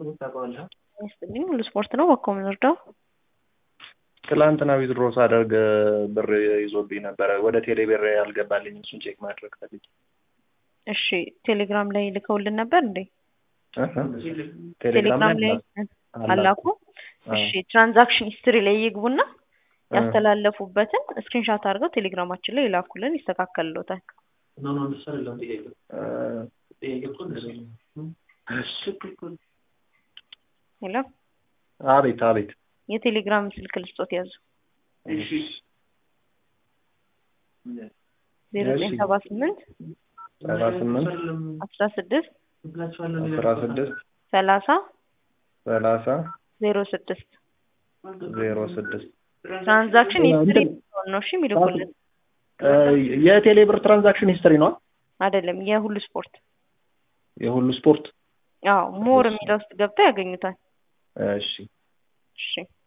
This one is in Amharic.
ይስጥልኝ ሁሉ ስፖርት ነው። በኮ የምንወርደው ትላንትና ዊዝድሮ ሳደርግ ብር ይዞብኝ ነበረ። ወደ ቴሌ ብር ያልገባልኝ እሱን ቼክ ማድረግ ፈልጌ። እሺ ቴሌግራም ላይ ልከውልን ነበር እንዴ? እህ ቴሌግራም ላይ አላኩ። እሺ ትራንዛክሽን ሂስትሪ ላይ ይግቡና ያስተላለፉበትን ስክሪንሻት አድርገው ቴሌግራማችን ላይ ይላኩልን፣ ይስተካከልሎታል። ሄሎ አቤት አቤት። የቴሌግራም ስልክ ልስጦት ያዙ ዜሮ ዘጠኝ ሰባ ስምንት ሰባ ስምንት አስራ ስድስት አስራ ስድስት ሰላሳ ሰላሳ ዜሮ ስድስት ዜሮ ስድስት ትራንዛክሽን ሂስትሪ ነው። እሺ የሚልኩልን የቴሌ ብር ትራንዛክሽን ሂስትሪ ነው አይደለም፣ የሁሉ ስፖርት የሁሉ ስፖርት። አዎ ሞር የሚለው ውስጥ ገብተው ያገኙታል። እሺ እሺ